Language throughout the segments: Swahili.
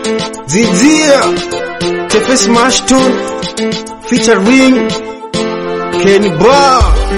Zizia Tefes Mashton featuring Kenny Bar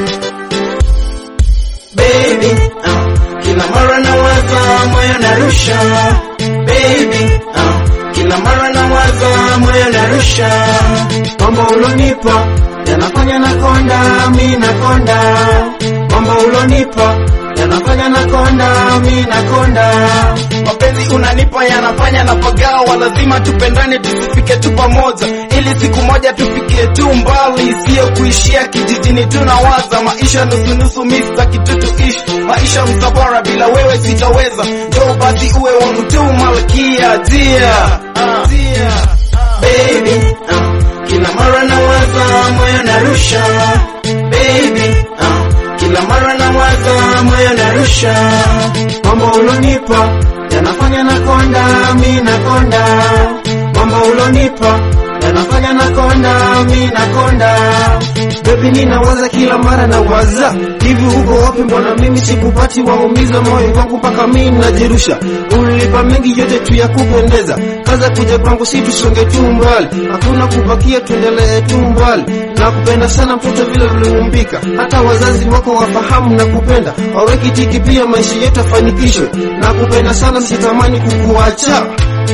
baby uh, kila mara nawaza moyo narusha baby uh, kila mara nawaza moyo narusha mambo ulonipa yanafanya nakonda mi nakonda mambo ulonipa yanafanya nakonda mi nakonda mapenzi unanipa yanafanya na pagawa lazima tupendane tusifike tu pamoja ili siku moja tufike tu mbali sio kuishia kijijini tunawaza maisha nusunusu mista kitutu ishi maisha mtabora bila wewe sitaweza njoo basi uwe wangu tu malkia dia uh, dia baby uh, kila mara nawaza moyo narusha baby uh, kila mara nawaza moyo narusha mambo ulonipa yanafanya nakonda mi nakonda mambo ulonipa yanafanya nakonda mi nakonda Baby ninawaza kila mara na waza hivi uko wapi mbona mimi sikupati waumiza moyo wangu mpaka mimi najirusha ulilipa mengi yote tu ya kupendeza kaza kuja kwangu si tusonge tu mbali hakuna kubakia tuendelee tu mbali na kupenda sana mtoto vile uliumbika hata wazazi wako wafahamu na kupenda waweki tiki pia maisha yetu afanikishwe na kupenda sana sitamani kukuacha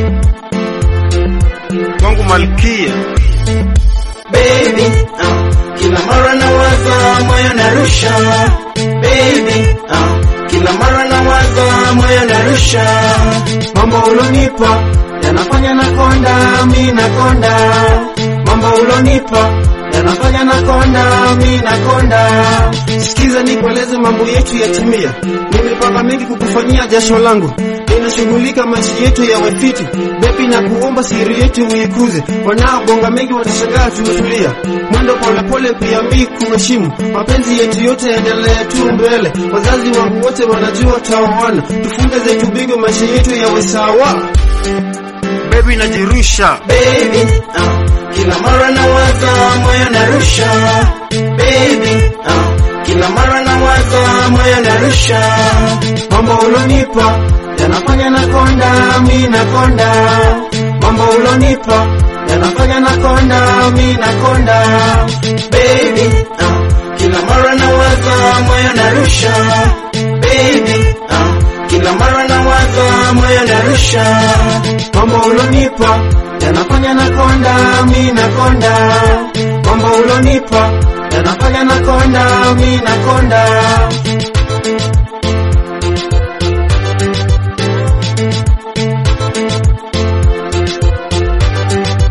wangu malkia baby uh, kila mara nawaza moyo narusha baby uh, kila mara nawaza moyo narusha mambo ulonipa yanafanya nakonda mi nakonda mambo ulonipa yanafanya nakonda mi nakonda Sikiza nikueleze mambo yetu yatimia. Nimepanga mengi kukufanyia jasho langu, ninashughulika maisha yetu yawe fiti. Bebi na kuomba siri yetu uikuze, wanaobonga mengi watashangaa tumetulia. Mwendo polepole pia mi kuheshimu, mapenzi yetu yote yaendelee tu mbele. Wazazi wangu wote wanajua taoana, tufunge zetu bingo, maisha yetu yawe sawa. Bebi najirusha baby uh, kila mara nawaza moyo narusha baby uh, kila mara nawaza moyo narusha mambo ulonipa yanafanya nakonda mi nakonda mambo ulonipa yanafanya nakonda mi nakonda baby uh, kila mara nawaza moyo narusha baby uh, kila mara nawaza moyo narusha mambo ulonipa yanafanya nakonda mi nakonda mambo ulonipa yanafanya nakonda mi nakonda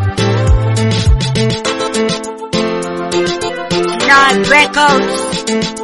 Nod Records.